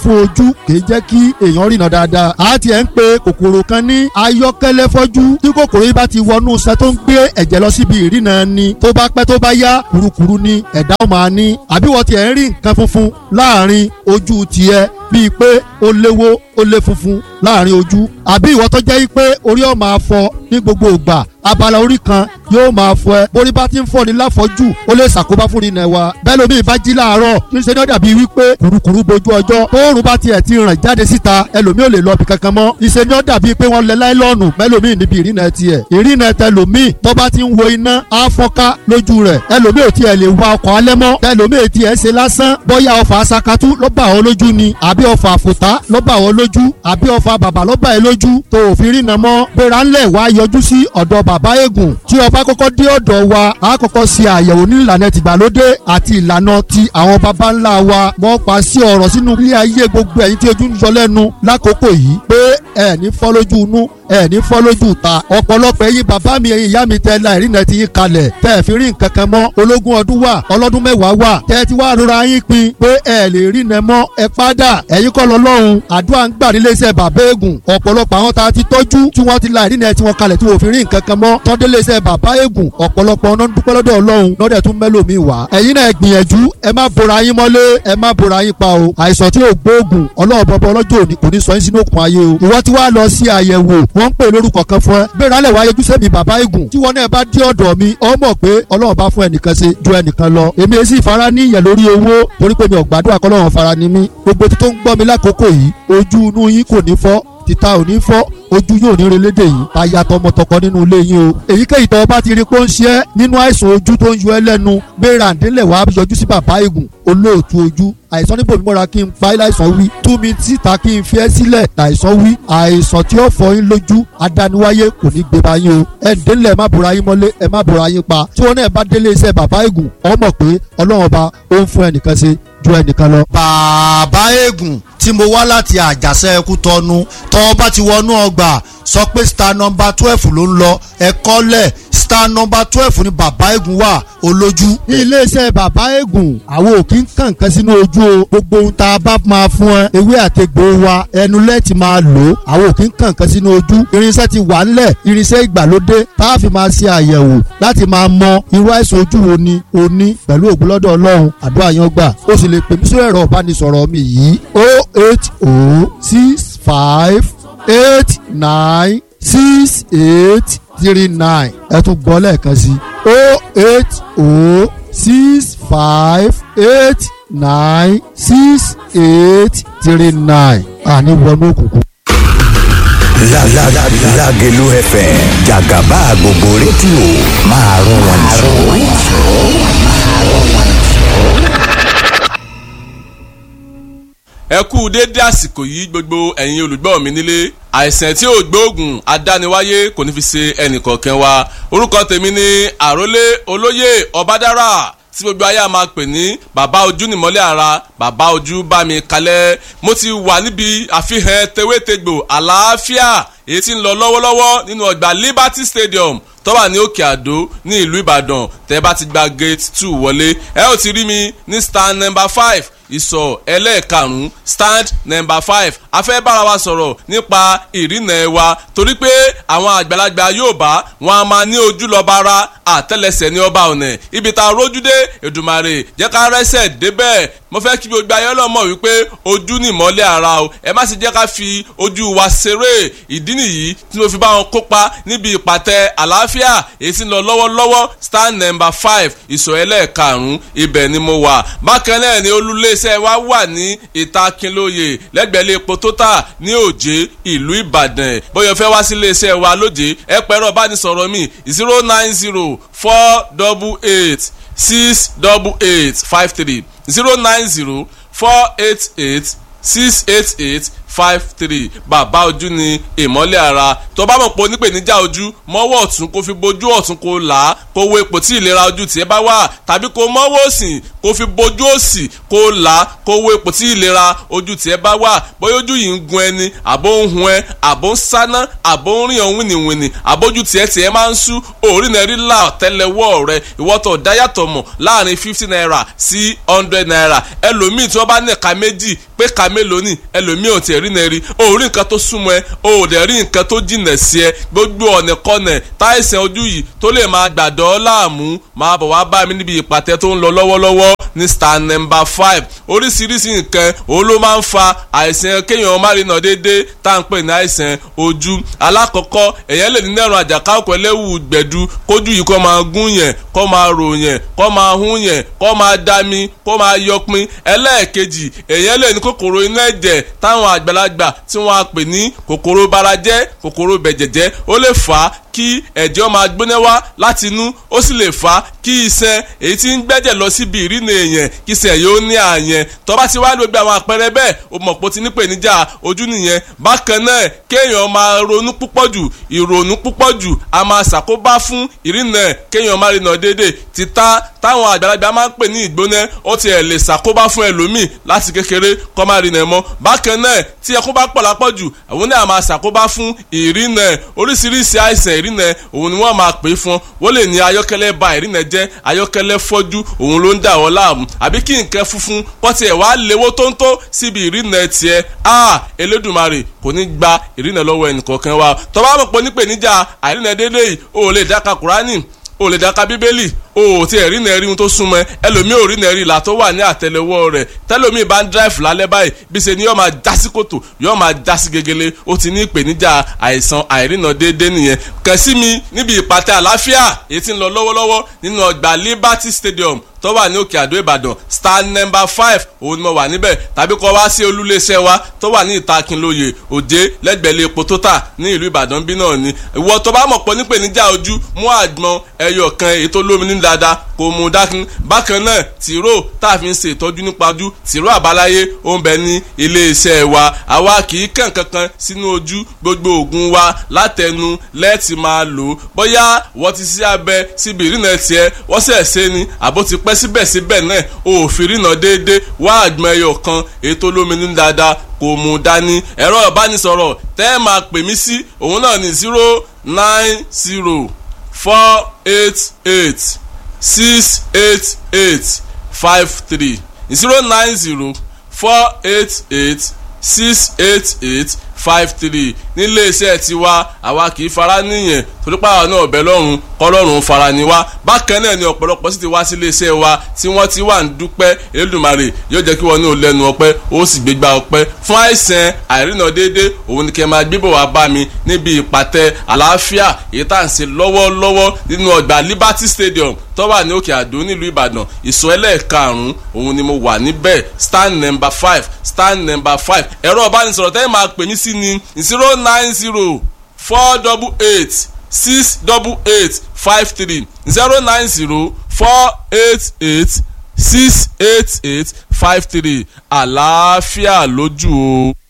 fún ojú kìí jẹ́ kí èèyàn rìnà dáadáa a ti ẹ̀ ń pe kòkòrò kan ní ayọ́kẹ́lẹ́ fọ́jú tí kòkòrò yìí bá ti wọnú iṣan tó ń gbé ẹ̀jẹ̀ lọ síbi ìrìnà ni tó bá pẹ́ tó bá yá kurukuru ni ẹ̀dá ó máa ní àbí wọ́n ti ẹ̀ ń rí nǹkan funfun láàrin ojú tiẹ̀ bíi pé ó léwó ó lé funfun láàrin ojú àbí ìwọ tó jẹ́ pé orí ọ̀ máa fọ ní gbogbo ìgbà abala orí kan yóò máa fọ ẹ borí bá ti ń fọ ní láfọjú ó lè ṣàkóbá fún ìrìnà wa bẹ́ẹ̀ lómi ìbá jí láàárọ̀ kí n ṣe ní ó dàbí wípé kùrukùru bojú ọjọ́ tóorùn bá tiẹ̀ ti ràn jáde síta ẹlòmí ò lè lọ bí kankan mọ́ ìṣe ní ó dàbí pé wọ́n lẹ láìlọ́ọ̀nù mẹ́lòmí níbi ìrìnà tiẹ̀ ìrìnà tẹlòmí tó bá ti ń wo iná á fọ́nká lójú rẹ̀ ẹlòmí ò tiẹ̀ lè wa ọkọ̀ alẹ́ mọ́ ẹlòmí ò tiẹ̀ ṣe lásán bóyá ọfà asakatú ló bá ọ lójú ni àbí ọfà àfòtá ló bá ọ lójú àbí ọfà bàbà ló bá ẹ lójú tó òfin rìnà mọ́ gbéra ńlẹ̀ wá yọjú sí ọ̀dọ̀ bàbá eégún tí ọba kọ́kọ́ dé ọ̀dọ̀ wa a kọ́kọ́ ṣe àyẹ̀wò ní ìlànà tìgbàlódé àti ìlànà ti àwọn baba ńlá wa wọ́n pa sí ọ̀rọ̀ sínú ilé ayé gbogbo ẹ̀yin tí ojú ń yọ lẹ́nu lákòókò yìí pé ẹ̀ ní fọ́ lójú inú ẹ̀ ní fọ́ lójú ta ọ̀pọ̀lọpọ̀ ẹ̀yin bàbá mi ẹ̀yin ìyá mi tẹ́ la ìrìnà ti yín kalẹ̀ tẹ́ ẹ̀ fi rí nǹkan kan mọ́ ológun ọdún wà ọlọ́dún mẹ́wàá wà tẹ́ ẹ ti wá rora yín pin pé ẹ̀ lè rìnà mọ́ ẹ padà ẹ̀yin kọ́ lọ lọ́hùn àdúrà ń gbà nílé iṣẹ́ bàbá eégún ọ̀pọ̀lọpọ̀ àwọn tá a ti tọ́jú tí wọ́n ti la ìrìnà tí wọ́n kalẹ̀ tí wọ́n fi rí nǹkan kan mọ́ tọ́délé iṣẹ́ bàbá eégún ọ̀pọ̀lọpọ̀ ọ̀nà dúpẹ́ lọ́dọ̀ ọlọ́run lọ́dẹ̀ tún mẹ́lòmíì wá. ẹ̀yin náà gbìyànjú ẹ má bora yín mọ́lé ẹ má bora yín pa o. àìsàn tí ò gbóògùn ọlọ́run bọ́bọ́ ọlọ́jọ́ òní kò ní sọ yín sínú òkun ayé o. ìwọ tí wàá lọ sí àyẹ̀wò wọ́n ń pè lórúkọ kan fún ẹ. gbéra lẹ̀ wáyé júṣẹ́ mi bàbá eégún tí wọ́n náà bá dé ọ̀dọ̀ mi ọ mọ̀ pé ọlọ́run bá fún ẹnìkan ṣe ju ẹnìkan lọ. èmi èsì ìfara ní ìyẹn lórí owó torí pé mi ò gbàdúrà kọ́lọ́run fara ni mí. gbogbo tó ń gbọ́ mi lákòókò yìí ojú inú yín kò ní fọ́ títa ò ní fọ́ ojú yóò ní relédè yìí táyà tọmọtọkọ nínú ilé yín o èyíkéyìí tó bá ti rí pé ó ń ṣe é nínú àìsàn ojú tó ń yọ ẹ́ lẹ́nu gbéra ǹdílẹ̀ wàá yọjú sí bàbá eégún olóòtú ojú àìsàn níbo mímọ́ra kí n pa láìsàn wí tú mi síta kí n fi ẹ́ sílẹ̀ láìsàn wí àìsàn tí ó fọ yín lójú adániwáyé kò ní gbé bá yín o ẹ ǹdílẹ̀ má bora yín mọ́lé ẹ má bora yín pa tí wọn náà bá délé iṣẹ́ bàbá eégún ọ mọ̀ pé ọlọ́run ọba ó ń fún ẹnìkan ṣe ju ẹnìkan lọ. bàbá eégún tí mo wá láti àjàṣe ẹkú tọnu tọ́ bá ti wọnú ọgbà sọ pé star number twelve ló ń lọ ẹ̀kọ́ lẹ̀ star number twelve ni bàbá eégún wà olójú. ní iléeṣẹ́ bàbá eégún àwọn ò kí ń kàn kan sínú ojú o gbogbo ohun tá a bá máa fún ẹ ewé àtegbò wa ẹnu lẹ́ẹ̀tì máa lò ó àwọn ò kí ń kàn kan sínú ojú irinṣẹ́ ti wà ńlẹ̀ irinṣẹ́ ìgbàlódé tá a fi máa ṣe àyẹ̀wò láti máa mọ irú àìsàn ojú wo ni o ní pẹ̀lú ògùn lọ́dọ̀ ọlọ́run àdúrà yan gbà ó sì lè pè mí sórí ẹ̀rọ ìbánisọ̀rọ̀ mi yìí o eight o six five eight nine six eight three nine ẹ tún gbọ́ lẹ́ẹ̀kan sí o eight o six five eight nine six eight three nine àní wọnú òkùnkùn. Lágẹ̀lú FM jàgàbá gbogbo rédíò máa rún wọn jù. ẹ kú déédé àsìkò yìí gbogbo ẹ̀yin olùgbọ́ mi nílé àìsàn tí ò gbóògùn adániwáyé kò ní fi ṣe ẹnìkọ̀ọ̀kan wa orúkọ tèmi ni àrólé olóyè ọbádára tí gbogbo ayé a máa pè ní bàbá ojú nìmọ́lẹ̀ ara bàbá ojú bá mi kalẹ̀ mo ti wà níbi àfihàn tewétegbò àlàáfíà èyí tí ń lọ lọ́wọ́lọ́wọ́ nínú ọgbà Liberty Stadium tó wà ní òkè àdó ní ìlú ìbàdàn tẹ́ bá ti gba gate two wọlé ẹ ó ti rí mi ní stand number five ìsọ̀ ẹlẹ́ẹ̀karùn-ún stand number five a fẹ́ bára wa sọ̀rọ̀ nípa ìrìnà ẹ̀ wa torí pé àwọn àgbàlagbà Yorùbá wọn a máa ní ojú lọ́ba ara àtẹ́lẹsẹ̀ ní ọba ọ̀nà ibi tá a rójú dé Èdùmàrè jẹ́ ká rẹ́sẹ̀ débẹ̀ mo fẹ́ kí gbogbo ayé ọlọ́mọ wípé ojú ni ìmọ́lẹ̀ ara o ẹ má sì jẹ́ ká fi ojú wa ṣeré ìdí nìyí tí mo fi bá wọn kópa níbi ìpàtẹ àlàáfíà èyí tí ń lọ lọ́wọ́lọ́wọ́ stand number five ìsọ̀ ẹlẹ́ẹ̀karùn-ún ibẹ̀ ni mo wà bákan náà ni olúléeṣẹ́ wa wà ní ìta Kínlóye lẹ́gbẹ̀ẹ́ epo tótà ní òjé ìlú Ìbàdàn bóyá fẹ́ wá sí iléeṣẹ́ wa lójé ẹ pẹ̀rọ bánisọ̀rọ̀ mi zero nine zero four double eight six double eight five three zero nine zero four eight eight six eight eight five three bàbá ojú ni ìmọ́lẹ̀ ara tó bá mọ̀ pé onípèníjà ojú mọ́wọ́ ọ̀tún kó fi bojú ọ̀tún kó là á kó wo ipò tí ìlera ojú tiẹ̀ bá wà tàbí kó mọ́wọ́ òsì kó fi bojú òsì kó là á kó wo ipò tí ìlera ojú tiẹ̀ bá wà bóyá ojú yìí ń gun ẹni àbó ń hun ẹ àbó ń sáná àbó ń rìn ọ̀hún wìnìwìnì àbójú tiẹ̀ tiẹ̀ máa ń sú òórì náà rí là tẹ́lẹ̀wọ́ rẹ ìwọ́tọ̀ dáyàtọ̀ mọ̀ láàrin fifty naira sí hundred naira ẹlòmíì tí wọ́n bá ní ẹ̀ka méjì pé ẹ̀ka mélòó ni ẹlòmíì ò tiẹ̀ rí náà rí o ò rí nǹkan tó súnmọ́ ẹ o ò dẹ̀ rí nǹkan tó jìnà sí ẹ gbogbo ọ̀nà kọ́nà táìsàn ojú yìí tó lè máa gbàdọ́ láàmú máa bọ̀ wá bá mi níbi ìpàtẹ tó ń lọ lọ́wọ́lọ́wọ́ ní star number five oríṣiríṣi nǹkan òun ló máa ń fa àìsàn kéèyàn má rí nà déédéé tá à ń pè ní àìsàn ojú alákọ̀ọ́kọ́ èèyàn lè ní nẹ́rùn àjàkáwọ̀kọ̀ ẹlẹ́wù gbẹ̀du kójú yìí kó máa gún yẹn kó máa rò yẹn kó máa hún yẹn kó máa dami kó máa yọpin ẹlẹ́ẹ̀kejì èèyàn lè ní kòkòrò inú ẹ̀jẹ̀ táwọn àgbàlagbà tí wọ́n á pè ní kòkòrò barajẹ́ kòkòrò bẹ̀jẹ̀jẹ́ ó lè fà á kí ẹ̀jẹ̀ máa gbóná wá láti inú ó sì lè fà á kí iṣan èyí tí ń gbẹ́jẹ̀ lọ síbi ìrìnà èèyàn kí iṣan yóò ní àyẹn tó bá ti wá ní gbogbo àwọn àpẹẹrẹ bẹ́ẹ̀ o mọ̀ pé o ti ní pèníjà ojú nìyẹn bákan náà kéèyàn máa ronú púpọ̀ jù ìrònú púpọ̀ jù a máa ṣàkóbá fún ìrìnà kéèyàn máa rìnà déédéé títà táwọn àgbàlagbà máa ń pè ní ìgbóná ó ti ẹ̀ lè ṣàkóbá fún ẹlòmíì láti kékeré kó máa rìnà mọ́ bákan náà tí ẹkún bá pọ̀ lápọ̀ jù àwọn náà máa ṣàkóbá fún ìrìnà oríṣiríṣi àìsàn ìrìnà òun ni wọ́n máa pè é fún wọ́n lè ní ayọ́kẹ́lẹ́ ba ìrìnà jẹ́ ayọ́kẹ́lẹ́ fọ́jú òun ló ń dà wọ́n láàmú àbí kí nǹkan funfun kọ́ tiẹ̀ wá léwó tóńtó síbi ìrìnà tiẹ̀ a Elédùmarè kò ní gba ìrìnà lọ́wọ́ ẹnìkọ̀ọ̀kan wa tó bá mọ̀ pé nípèníjà àìrìnà déédéé yìí o lè dáka Kùránì o lè dáka Bíbélì o ò tí ẹ̀ rí nà rí ohun tó súnmọ́ ẹ ẹlòmíì ò rí nà rí ìlà tó wà ní àtẹ́lẹwọ́ rẹ̀ tẹlòmíì bá ń dráìfù lálẹ́ báyìí bí ṣe ni yóò máa já sí kòtò yóò máa já sí gegele ó ti ní ìpèníjà àìsàn àìrìnà déédéé nìyẹn kàn sí mi níbi ìpàtẹ àlàáfíà èyí tí ń lọ lọ́wọ́lọ́wọ́ nínú ọgbà Liberty Stadium tó wà ní òkè àdó ìbàdàn star number five òun ni mo wà níbẹ̀ tàbí kọ́ wá sí olúléeṣẹ́ wa tó wà ní ìtakínlóye òjé lẹ́gbẹ̀lẹ́ epo tó tà ní ìlú ìbàdàn bí náà ni ìwọ tó bá mọ̀ pọ̀ nípèníjà ojú mú àgbọn ẹyọ kan èyí tó lómi ní dáadáa kò mú dákun bákan náà tìró tá a fi ń ṣe ìtọ́jú nípa ojú tìró àbáláyé ó ń bẹ ní iléeṣẹ́ wa àwa kì í kàn kankan sínú ojú gbogbo oògùn wa látẹnu lẹ́ẹ̀tì máa lò ó bóyá wọ́n ti sí abẹ síbi ìrìnà tiẹ̀ wọ́n sẹ̀ ṣe ni àbó ti pẹ́ síbẹ̀síbẹ̀ náà òfin rìnà déédéé wá àgbọn ẹyọ kan ètò olómìnira dáadáa kò mú dání ẹ̀rọ ìbánisọ̀rọ̀ tẹ́ ẹ máa pè mí sí òun náà ní zero nine zero four eight eight six eight eight five three zero nine zero four eight eight six eight eight five three nílé iṣẹ́ tiwa àwa kì í fara níyẹn torípa àwọn náà ọ̀bẹ lọ́rùn kọ́lọ́run fara ni wá bákan náà ni ọ̀pọ̀lọpọ̀ sì ti wá sílé iṣẹ́ wa tí wọ́n ti wà ń dúpẹ́ Elédùmarè yóò jẹ́ kí wọ́n ní olẹ́nu ọpẹ́ ó sì gbégbá ọpẹ́ fún àìsàn àìrìnà déédé òun ni kẹ́ máa gbébọ̀ wá bá mi níbi ìpàtẹ àlàáfíà èyí tá à ń ṣe lọ́wọ́lọ́wọ́ nínú ọgbà Liberty Stadium tó wà ní òkè àdó nílùú Ìbàdàn ìsọ ẹlẹ́ẹ̀karùn-ún òun ni mo wà níbẹ̀ stand number five stand number five ẹ̀rọ ọ̀bánisọ̀rọ̀ tẹ́lẹ̀ máa pè mí sí ni zero nine zero four double eight six double eight five three zero nine zero four eight eight six eight eight five three àlàáfíà lójú o.